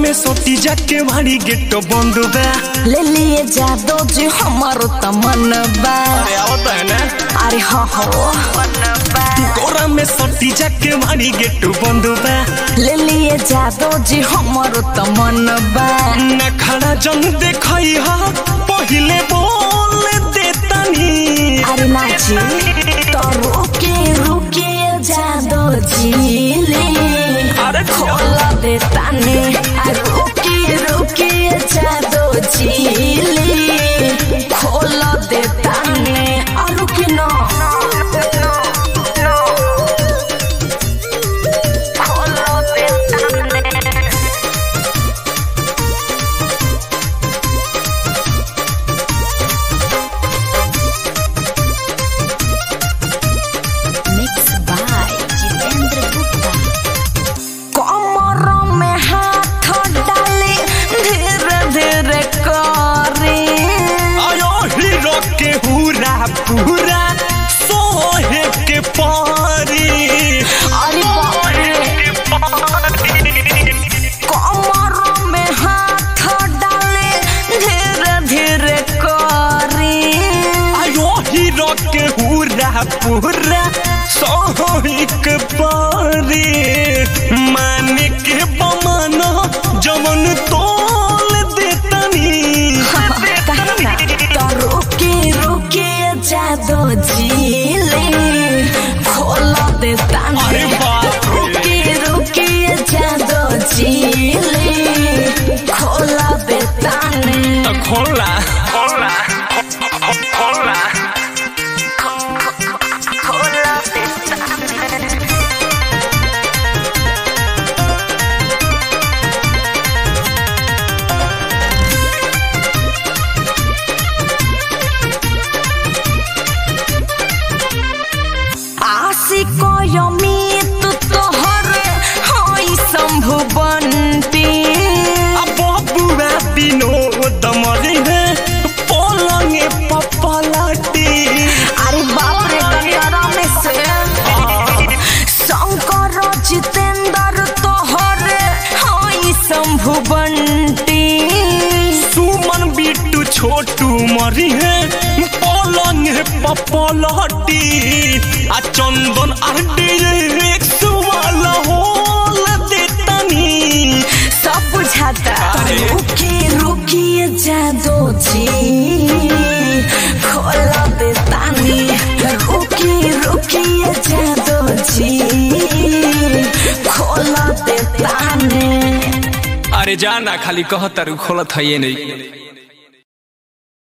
में सोटी जाके भारी गेट बंद बा ले लिए जादो जी हमारो तमन बा अरे आवत है ना अरे हो हो कोरा में सोटी जाके भारी गेट बंद बा ले लिए जादो जी हमारो तमन बा न खड़ा जंग देखई हा पहिले बोल देतानी अरे नाची तो रुके रुके जादो जी ले अरे खोला दे ताने आ रुके रुके जादो जी ले खोला दे ताने आ रुके ना खोला दे ताने Mixed by Jitendra Gupta. कमर में हाथ डाले धीरे धीरे करे आयो हीरो के हुरा पूरा सोहे के पारी अरे बाप रे कमर में हाथ डाले धीरे धीरे करे आयो हीरो के हुरा पूरा सोहे के पारी माने के बमाना जमन तोल देतनी तो रुके रुके जादो झीले खोला दे ताने अरे बाप रे। रुके रुके जादो झीले खोला दे ताने तो खोला खोला खोला खोला दे ताने आशिक यमित तोहर हई शंभु बंटी बबुआ विनोद मरे है पलंगे पपलाटी अरे बाप रे कटरा में से शंकर जितेंद्र तोहर हई शंभु बंटी सुमन बिट्टू छोटू मरी है पलंग पपलाटी आ चंदन आर डिरेक्स वाला होल देतनी सब बुझाता अरे। रुकी रुकी जादो जी खोला दे तानी रुकी रुकी जादो जी खोला दे तानी अरे जाना खाली कहतर खोलत है ये नहीं